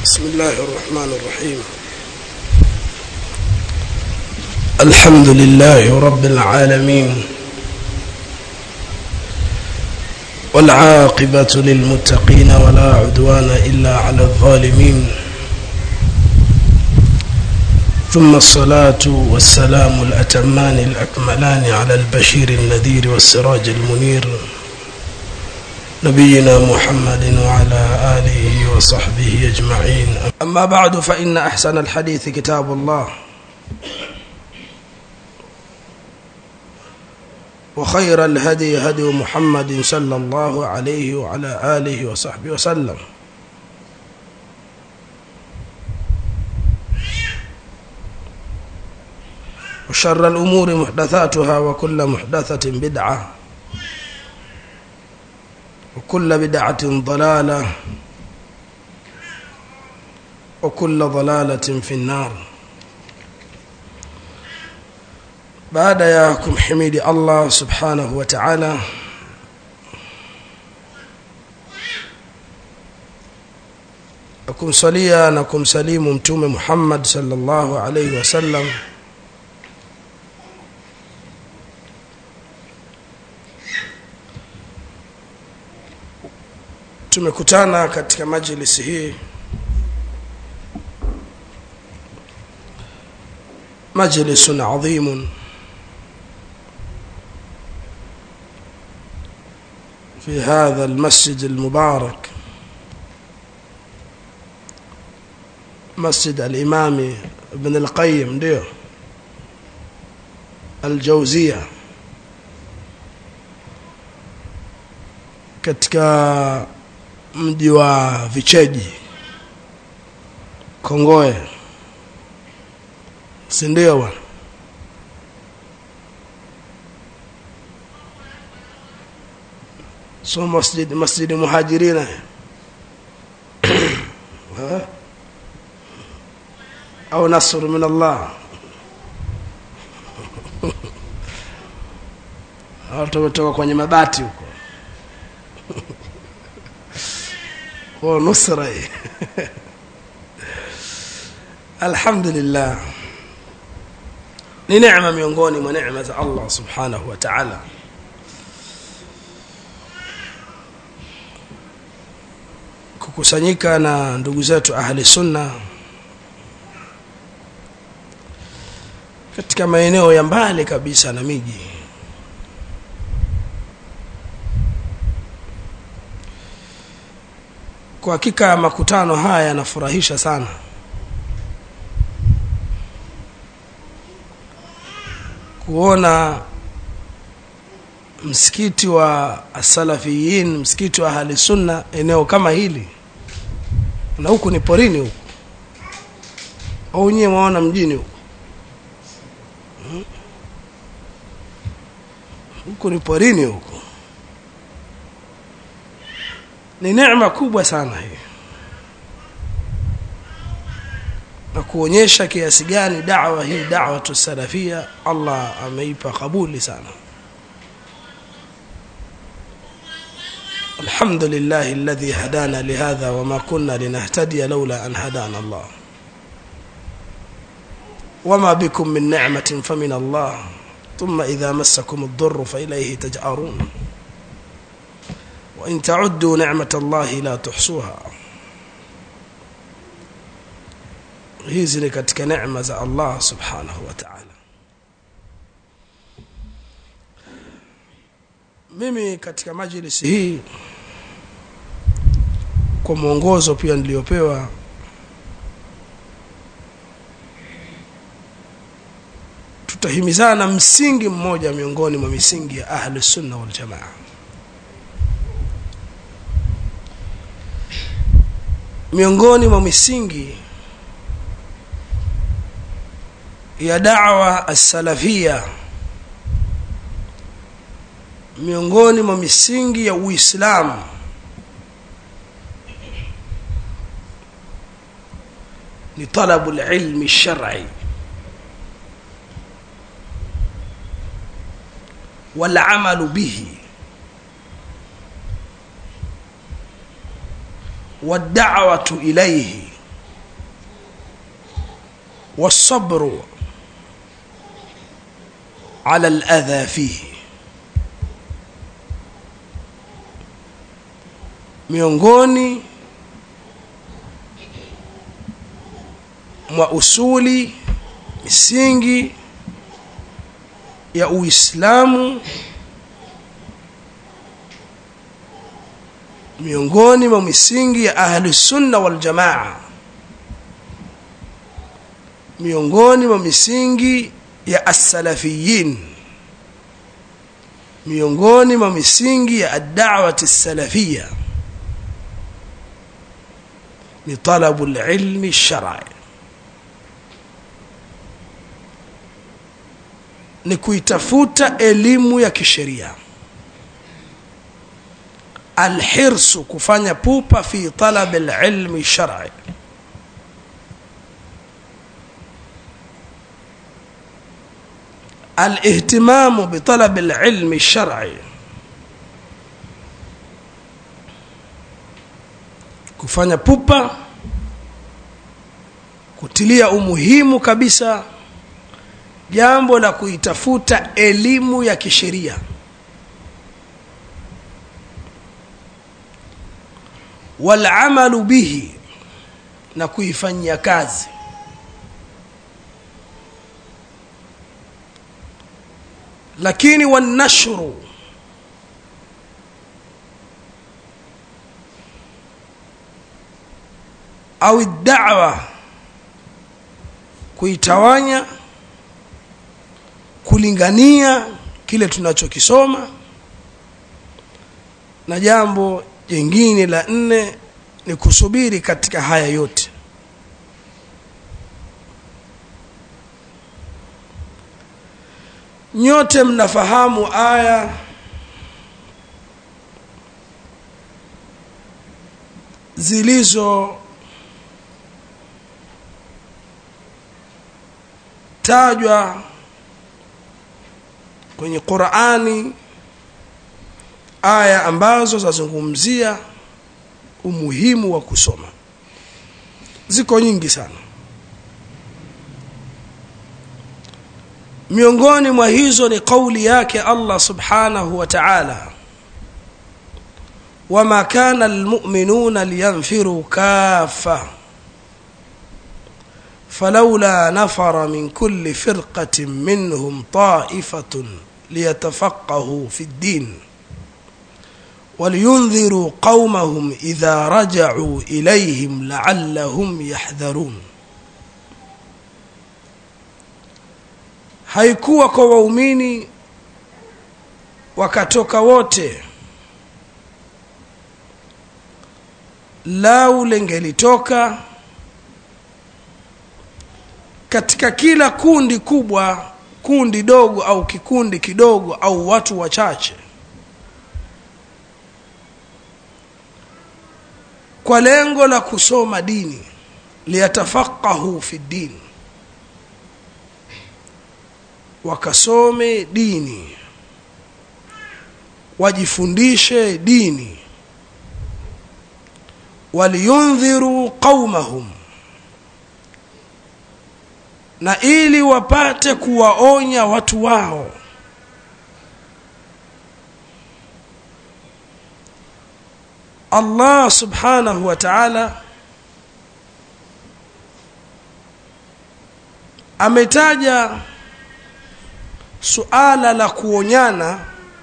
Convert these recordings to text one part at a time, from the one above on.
بسم الله الرحمن الرحيم الحمد لله رب العالمين والعاقبة للمتقين ولا عدوان إلا على الظالمين ثم الصلاة والسلام الأتمان الأكملان على البشير النذير والسراج المنير نبينا محمد وعلى آله وصحبه أجمعين أما بعد فإن أحسن الحديث كتاب الله وخير الهدي هدي محمد صلى الله عليه وعلى آله وصحبه وسلم وشر الأمور محدثاتها وكل محدثة بدعة وكل بدعة ضلالة وكل ضلالة في النار baada ya kumhimidi Allah subhanahu wa ta'ala na kumsalia na kumsalimu mtume Muhammad sallallahu alaihi wasallam tumekutana katika majlisi hii majlisun adhimun في هذا المسجد المبارك مسجد الإمام ابن القيم ndio الجوزية katika mji wa Vicheji Kongoe si ndio bwana so masjid masjid muhajirina au nasr min Allah watu wametoka kwenye mabati huko kwa nusra hii alhamdulillah ni neema miongoni mwa neema za Allah subhanahu wa ta'ala kukusanyika na ndugu zetu ahli sunna katika maeneo ya mbali kabisa na miji kwa hakika makutano haya yanafurahisha sana kuona msikiti wa asalafiyin msikiti wa ahli sunna eneo kama hili na huku ni porini huku au nyewe mwaona mjini huku huku ni porini huku ni neema kubwa sana hii na kuonyesha kiasi gani da'wa hii da'wa tusalafia Allah ameipa kabuli sana الحمد لله الذي هدانا لهذا وما كنا لنهتدي لولا أن هدانا الله وما بكم من نعمة فمن الله ثم إذا مسكم الضر فإليه تجأرون وإن تعدوا نعمة الله لا تحصوها hizi ni katika neema za Allah subhanahu wa ta'ala mimi katika majlisi hii kwa mwongozo pia niliyopewa tutahimizana msingi mmoja miongoni mwa misingi ya ahli sunna wal jamaa miongoni mwa misingi ya da'wa as-salafia miongoni mwa misingi ya Uislamu ni talabu ilmi shar'i wal amalu bihi والدعوة إليه والصبر على الأذى فيه miongoni mwa usuli misingi ya Uislamu miongoni mwa misingi ya ahli sunna wal jamaa miongoni mwa misingi ya as-salafiyin miongoni mwa misingi ya ad-da'wati as-salafiyya ni talabu al-ilmi ash-shar'i ni kuitafuta elimu ya kisheria alhirsu kufanya pupa fi talab alilmi shar'i الاهتمام بطلب العلم الشرعي kufanya pupa kutilia umuhimu kabisa jambo la kuitafuta elimu ya kisheria walamalu bihi na kuifanyia kazi lakini wanashru au da'wa kuitawanya kulingania kile tunachokisoma na jambo jingine la nne ni kusubiri katika haya yote nyote mnafahamu aya zilizo tajwa kwenye Qur'ani aya ambazo zazungumzia umuhimu wa kusoma ziko nyingi sana miongoni mwa hizo ni kauli yake Allah subhanahu wa ta'ala wama kana almu'minuna liyanfiru kaffa فلولا نفر من كل فرقة منهم طائفة ليتفقهوا في الدين ولينذروا قومهم إذا رجعوا إليهم لعلهم يحذرون haikuwa kwa waumini wakatoka wote lau lengelitoka katika kila kundi kubwa kundi dogo au kikundi kidogo au watu wachache kwa lengo la kusoma dini liyatafaqahu fi dini wakasome dini wajifundishe dini waliyundhiru qaumahum na ili wapate kuwaonya watu wao Allah subhanahu wa ta'ala ametaja suala la kuonyana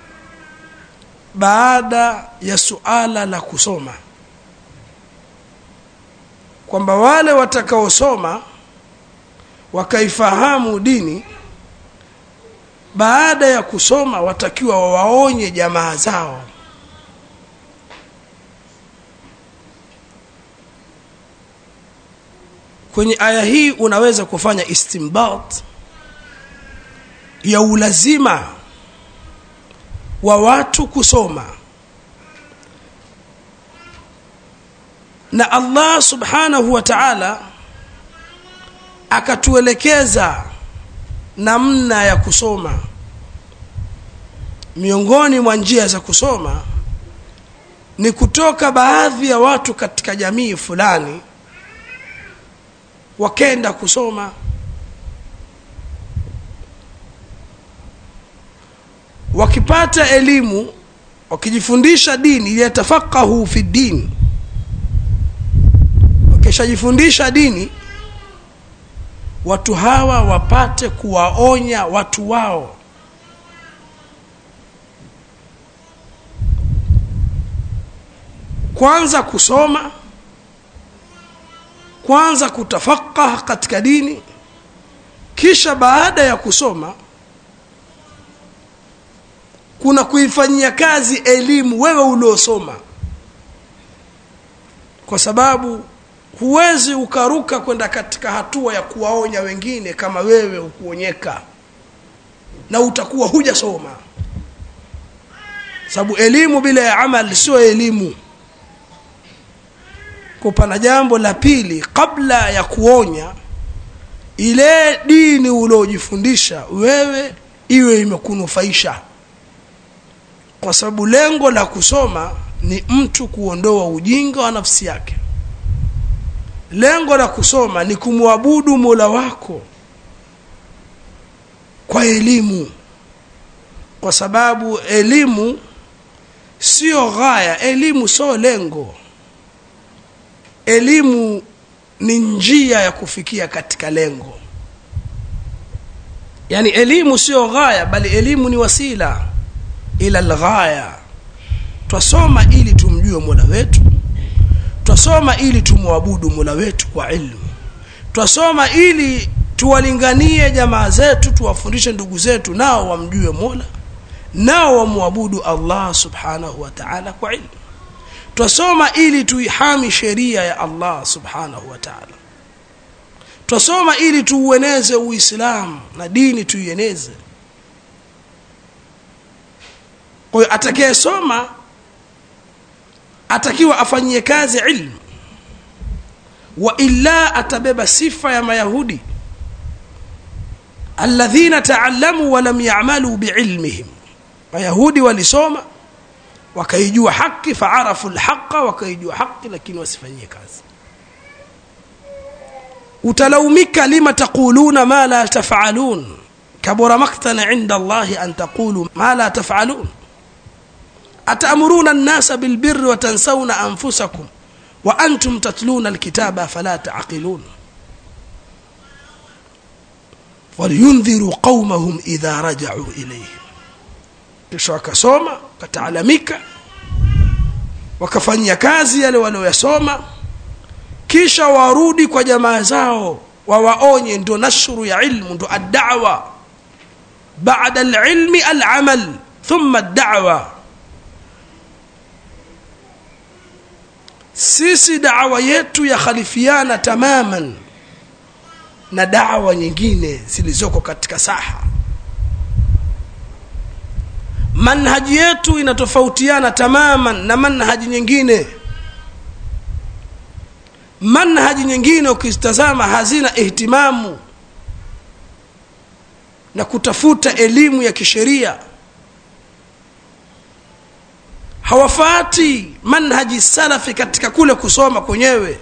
baada ya suala la kusoma kwamba wale watakaosoma wakaifahamu dini baada ya kusoma watakiwa wawaonye jamaa zao kwenye aya hii unaweza kufanya istimbat ya ulazima wa watu kusoma na Allah subhanahu wa ta'ala akatuelekeza namna ya kusoma miongoni mwa njia za kusoma ni kutoka baadhi ya watu katika jamii fulani wakenda kusoma wakipata elimu wakijifundisha dini yatafaqahu fi din wakishajifundisha dini watu hawa wapate kuwaonya watu wao kwanza kusoma kwanza kutafaqah katika dini kisha baada ya kusoma kuna kuifanyia kazi elimu wewe uliosoma kwa sababu huwezi ukaruka kwenda katika hatua ya kuwaonya wengine kama wewe ukuonyeka na utakuwa hujasoma sababu elimu bila ya amal sio elimu kupana jambo la pili kabla ya kuonya ile dini uliojifundisha wewe iwe imekunufaisha kwa sababu lengo la kusoma ni mtu kuondoa ujinga wa nafsi yake lengo la kusoma ni kumwabudu mola wako kwa elimu kwa sababu elimu sio ghaya elimu sio lengo elimu ni njia ya kufikia katika lengo yani elimu sio ghaya bali elimu ni wasila ila alghaya twasoma ili tumjue mola wetu twasoma ili tumwabudu mola wetu kwa ilmu twasoma ili tuwalinganie jamaa zetu tuwafundishe ndugu zetu nao wamjue mola nao wamwabudu allah subhanahu wa taala kwa ilmu twasoma ili tuihami sheria ya allah subhanahu wa taala twasoma ili tuueneze uislamu na dini tuieneze kwa hiyo atakayesoma atakiwa afanyie kazi ilmu wa illa atabeba sifa ya mayahudi alladhina taallamu walam yamalu biilmihim mayahudi walisoma wakaijua haki faarafu lhaqa wakaijua haki lakini wasifanyie kazi utalaumika lima taquluna ma la tafalun kabura maktana inda allahi an taqulu ma la tafalun أتأمرون الناس بالبر وتنسون أنفسكم وأنتم تتلون الكتاب فلا تعقلون ولينذروا قومهم إذا رجعوا إليهم kisha wakasoma wakataalamika wakafanyia kazi yale walioyasoma kisha warudi kwa jamaa zao wawaonye ndo nashru ya ilmu ndo addawa bada alilmi alamal thumma addawa sisi dawa yetu yakhalifiana tamaman na dawa nyingine zilizoko katika saha manhaji yetu inatofautiana tamaman na manhaji nyingine manhaji nyingine ukizitazama hazina ihtimamu na kutafuta elimu ya kisheria hawafati manhaji salafi katika kule kusoma kwenyewe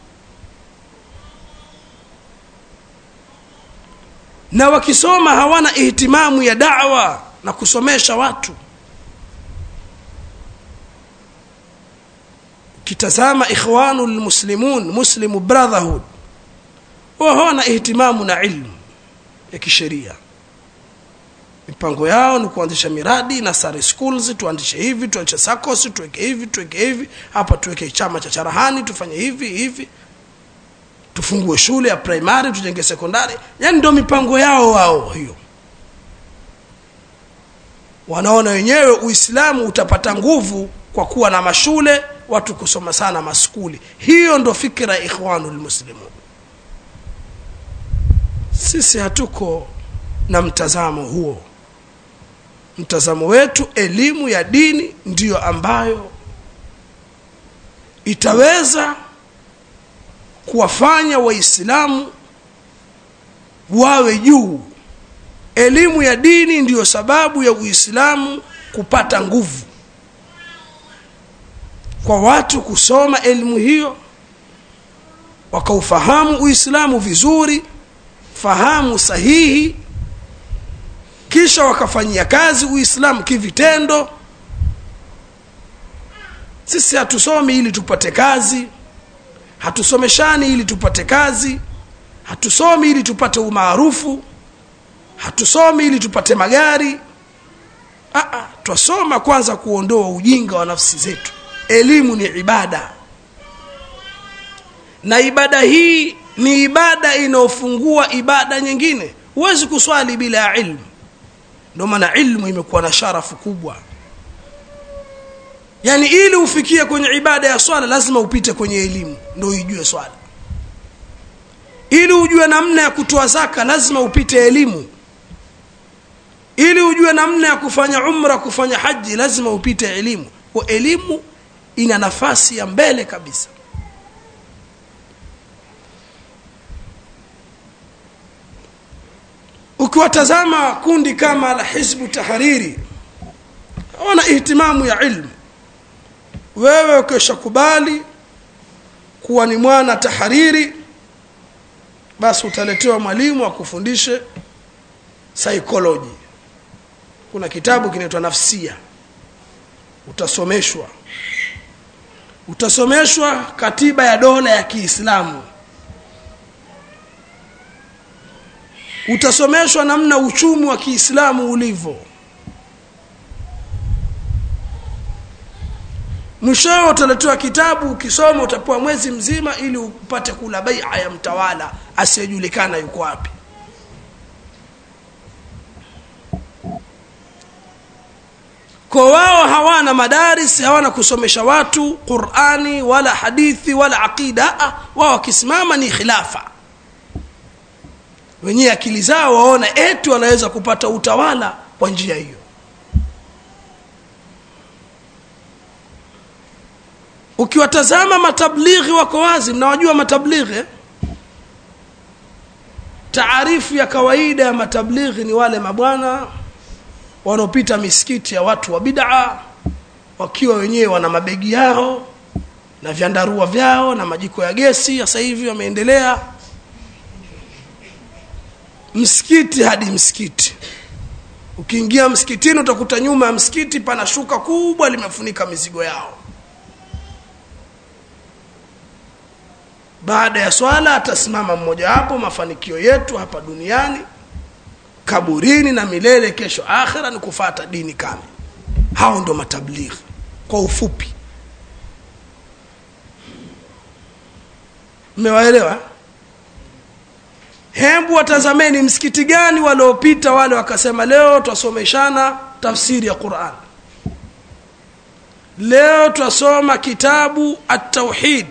na wakisoma hawana ihtimamu ya dawa na kusomesha watu kitazama ikhwanu lmuslimun muslimu brotherhood wao hawana ihtimamu na ilmu ya kisheria mipango yao ni kuanzisha miradi na sare schools tuanzishe hivi tuanzishe sacos tuweke hivi tuweke hivi hapa tuweke chama cha charahani tufanye hivi hivi tufungue shule ya primary tujenge sekondari yani ndio mipango yao wao hiyo wanaona wenyewe uislamu utapata nguvu kwa kuwa na mashule watu kusoma sana maskuli hiyo ndo fikira ya ikhwanul muslimun sisi hatuko na mtazamo huo mtazamo wetu elimu ya dini ndiyo ambayo itaweza kuwafanya waislamu wawe juu elimu ya dini ndiyo sababu ya uislamu kupata nguvu kwa watu kusoma elimu hiyo wakaufahamu uislamu vizuri fahamu sahihi kisha wakafanyia kazi uislamu kivitendo sisi hatusomi ili tupate kazi hatusomeshani ili tupate kazi hatusomi ili tupate umaarufu hatusomi ili tupate magari Aa, twasoma kwanza kuondoa ujinga wa nafsi zetu elimu ni ibada na ibada hii ni ibada inayofungua ibada nyingine huwezi kuswali bila ya ilmu ndio maana ilmu imekuwa na sharafu kubwa yaani ili ufikie kwenye ibada ya swala lazima upite kwenye elimu ndio uijue swala ili ujue namna ya kutoa zaka lazima upite elimu ili ujue namna ya kufanya umra kufanya haji lazima upite elimu kwa elimu ina nafasi ya mbele kabisa ukiwatazama kundi kama la hizbu tahariri wana ihtimamu ya ilmu wewe ukishakubali kuwa ni mwana tahariri basi utaletewa mwalimu akufundishe psychology kuna kitabu kinaitwa nafsia utasomeshwa utasomeshwa katiba ya dola ya kiislamu utasomeshwa namna uchumi wa kiislamu ulivyo mwishowe utaletewa kitabu ukisoma utapewa mwezi mzima ili upate kula baia ya mtawala asiyejulikana yuko wapi kwa wao hawana madaris hawana kusomesha watu qurani wala hadithi wala aqida wao wakisimama ni khilafa wenyewe akili zao waona eti wanaweza kupata utawala kwa njia hiyo ukiwatazama matablighi wako wazi mnawajua matablighi taarifu ya kawaida ya matablighi ni wale mabwana wanaopita misikiti ya watu wa bid'a wakiwa wenyewe wana mabegi yao na vyandarua vyao na majiko ya gesi sasa hivi wameendelea msikiti hadi msikiti ukiingia msikitini utakuta nyuma ya msikiti pana shuka kubwa limefunika mizigo yao baada ya swala atasimama mmojawapo mafanikio yetu hapa duniani kaburini na milele kesho akhira ni kufata dini kame hao ndo matablighi kwa ufupi mmewaelewa hembu watazameni msikiti gani waliopita wale wakasema leo twasomeshana tafsiri ya quran leo twasoma kitabu at-tauhid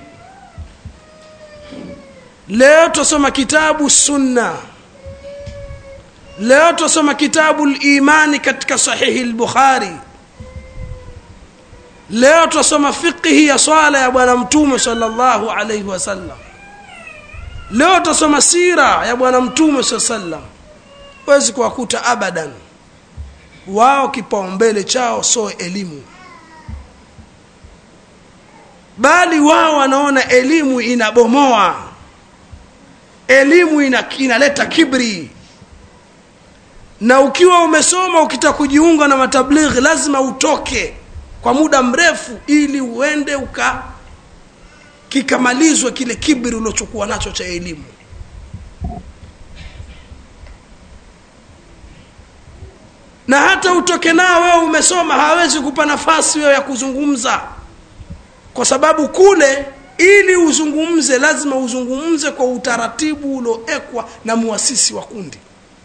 leo twasoma kitabu sunna leo twasoma kitabu limani katika sahihi lbukhari leo twasoma fiqhi ya swala ya bwana mtume salllahu alaihi wasallam leo twasoma sira ya bwana mtume saa sallam huwezi kuwakuta abadan wao kipaumbele chao so elimu bali wao wanaona elimu inabomoa elimu ina, inaleta kibri na ukiwa umesoma ukitaka kujiunga na matablighi lazima utoke kwa muda mrefu ili uende uka kikamalizwe kile kibri uliochukua nacho cha elimu na hata utoke nao wewe umesoma hawezi kupa nafasi wewe ya kuzungumza kwa sababu kule ili uzungumze lazima uzungumze kwa utaratibu ulioekwa na muasisi wa kundi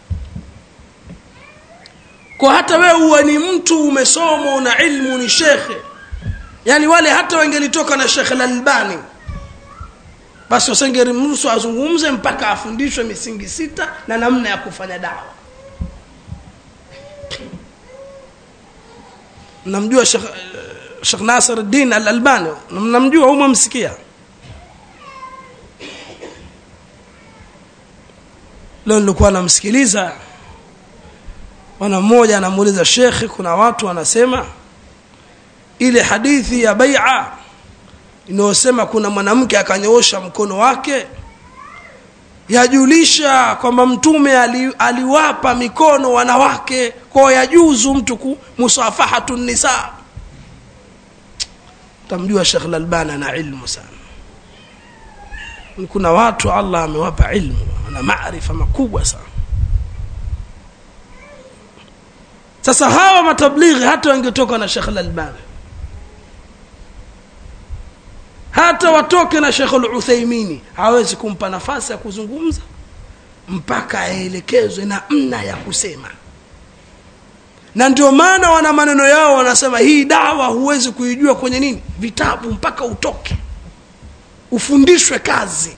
kwa hata wewe uwe ni mtu umesoma una ilmu ni shekhe yani wale hata wangelitoka na shekhe lalbani basi wasengerimruhusu azungumze mpaka afundishwe misingi sita na namna ya kufanya dawa mnamjua shekh shekh nasir din al albani mnamjua au mwamsikia leo nilikuwa namsikiliza bwana mmoja anamuuliza shekhe kuna watu wanasema ile hadithi ya baia inayosema kuna mwanamke akanyoosha mkono wake yajulisha kwamba mtume ali, aliwapa mikono wanawake kwao yajuzu mtu ku musafahatu nisa tamjua shekh lalbani ana ilmu sana kuna watu allah amewapa ilmu ana maarifa makubwa sana sasa hawa matablighi hata wangetoka na shekh lalbani hata watoke na shekh luthaimini hawezi kumpa nafasi ya kuzungumza mpaka aelekezwe namna ya kusema na ndio maana wana maneno yao wanasema hii dawa huwezi kuijua kwenye nini vitabu mpaka utoke ufundishwe kazi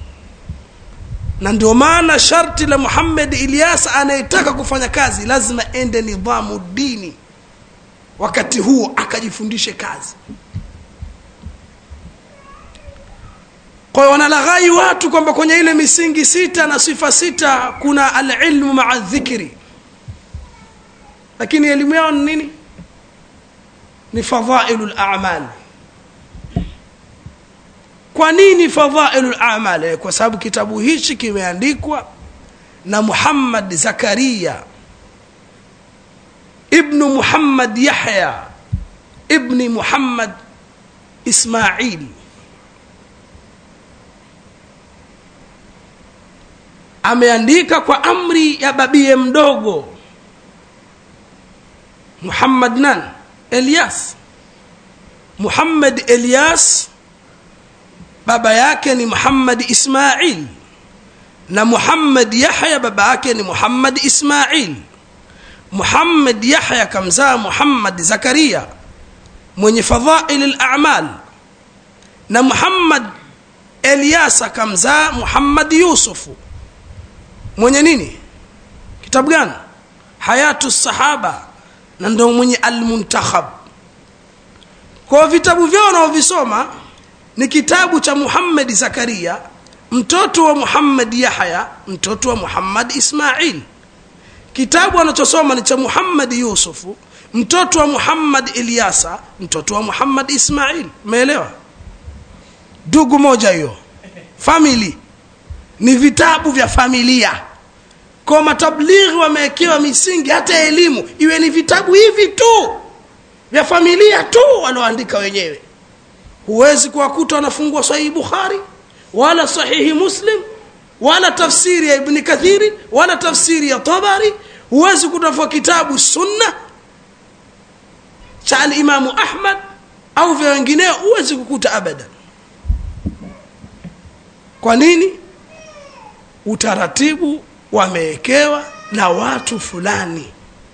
na ndio maana sharti la muhammad ilyas anayetaka kufanya kazi lazima ende nidhamu dini wakati huo akajifundishe kazi kwa hiyo wanalaghai watu kwamba kwenye ile misingi sita na sifa sita kuna alilmu maa dhikri lakini elimu yao ni nini ni fadhailu lamal kwa nini fadhailu lamal kwa sababu kitabu hichi kimeandikwa na muhammad zakaria ibnu muhammad yahya ibni muhammad ismaili ameandika kwa amri ya babie mdogo muhammad nan elias muhammad elias baba yake ni muhammad ismail na muhammad yahya baba yake ni muhammad ismail muhammad yahya kamzaa muhammad zakaria mwenye fadhaili lamal na muhammad elias akamzaa muhammad yusufu mwenye nini kitabu gani hayatu sahaba na ndo mwenye almuntakhab kwa vitabu vyao wanaovisoma ni kitabu cha muhammadi zakaria mtoto wa muhammad yahya mtoto wa muhammad ismail kitabu anachosoma ni cha muhammad yusufu mtoto wa muhammad ilyasa mtoto wa muhammad ismail umeelewa ndugu moja hiyo famili ni vitabu vya familia kwa matablighi wamewekewa misingi hata elimu iwe ni vitabu hivi tu vya familia tu walioandika wenyewe huwezi kuwakuta wanafungua sahihi bukhari wala sahihi muslim wala tafsiri ya ibni kathiri wala tafsiri ya tabari huwezi kutafua kitabu sunna cha alimamu ahmad au vya wengineo huwezi kukuta abadan kwa nini utaratibu wamewekewa na watu fulani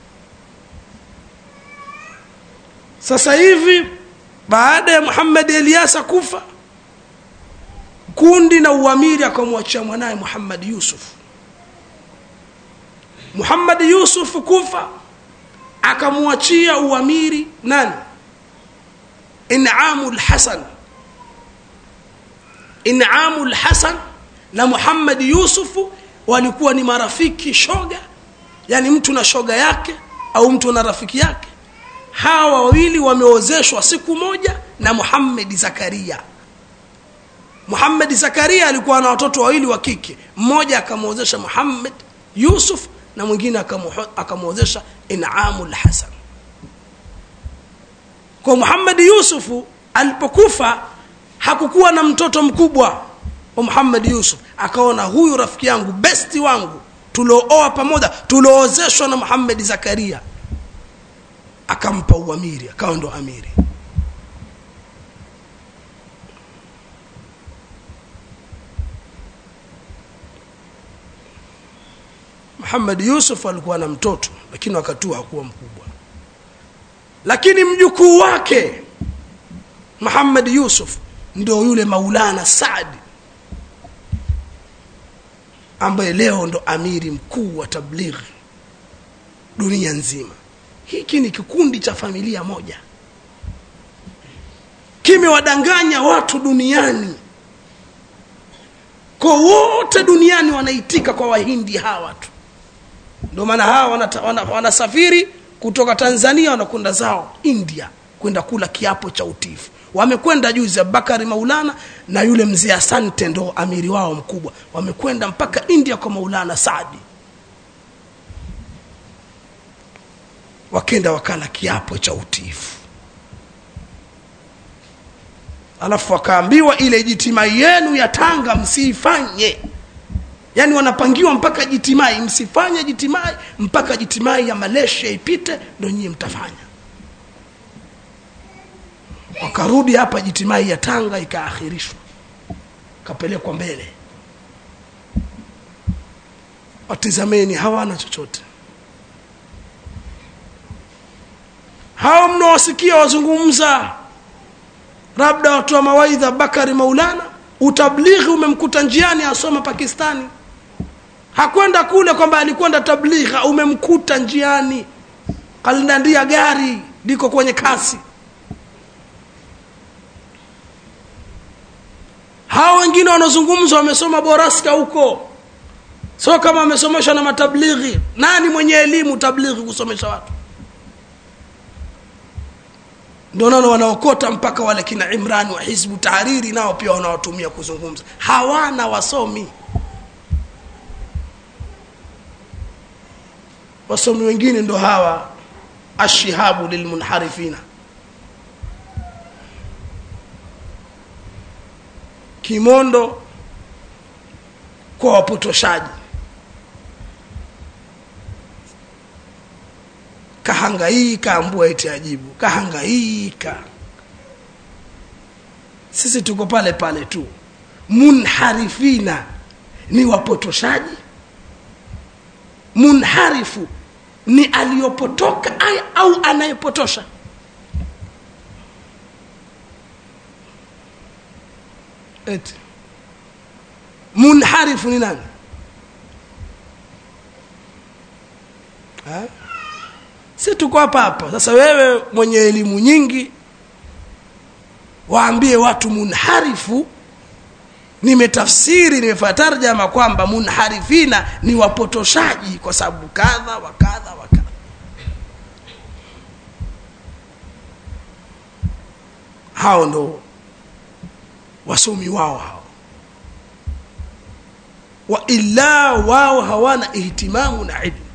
sasa hivi baada ya muhammad eliasa kufa kundi na uamiri akamwachia mwanaye muhammad yusuf muhammad yusuf kufa akamwachia uamiri nani inamu lhasan inamu lhasan na muhammad yusufu walikuwa ni marafiki shoga yani mtu na shoga yake au mtu na rafiki yake hawa wawili wameozeshwa siku moja na muhammedi zakaria muhammedi zakaria alikuwa na watoto wawili wa kike mmoja akamwozesha muhammad yusuf na mwingine akamwozesha inamu lhasan kwa muhammadi yusufu alipokufa hakukuwa na mtoto mkubwa wa muhammad yusuf akaona huyu rafiki yangu besti wangu tuliooa pamoja tulioozeshwa na muhammadi zakaria akampa uamiri akawa ndo amiri muhammad yusuf alikuwa na mtoto lakini wakati huo hakuwa mkubwa lakini mjukuu wake muhammad yusuf ndio yule maulana saadi ambaye leo ndo amiri mkuu wa tablighi dunia nzima hiki ni kikundi cha familia moja kimewadanganya watu duniani kwa wote duniani wanaitika kwa wahindi hawa tu ndio maana hawa wanasafiri wana, wana kutoka tanzania wanakwenda zao india kwenda kula kiapo cha utifu wamekwenda juzi abubakari maulana na yule mzee asante ndo amiri wao mkubwa wamekwenda mpaka india kwa maulana saadi wakenda wakala kiapo cha utiifu alafu wakaambiwa ile jitimai yenu ya tanga msiifanye yaani wanapangiwa mpaka jitimai msifanye jitimai mpaka jitimai ya malaysia ipite ndo nyie mtafanya wakarudi hapa jitimai ya tanga ikaakhirishwa kapelekwa mbele watizameni hawana chochote hao mnaowasikia wazungumza labda watu wa mawaidha bakari maulana utablighi umemkuta njiani asoma pakistani hakwenda kule kwamba alikwenda tablighi umemkuta njiani kalindandia gari liko kwenye kasi hao wengine wanazungumza wamesoma boraska huko sio kama wamesomeshwa na matablighi nani mwenye elimu tablighi kusomesha watu ndio naona wanaokota mpaka wale kina imrani wa hizbu tahariri nao pia wanawatumia kuzungumza hawana wasomi wasomi wengine ndo hawa ashihabu lilmunharifina kimondo kwa wapotoshaji kahangaika ambua eti ajibu kahangaika sisi tuko pale pale tu munharifina ni wapotoshaji munharifu ni aliyopotoka au anayepotosha eti munharifu ni nani ha? si tuko hapa hapa sasa wewe mwenye elimu nyingi waambie watu munharifu nimetafsiri nimefanya tarjama kwamba munharifina ni wapotoshaji kwa sababu kadha wa kadha wa kadha hao ndo wasomi wao hao wa illa wao hawana ihtimamu na ilmu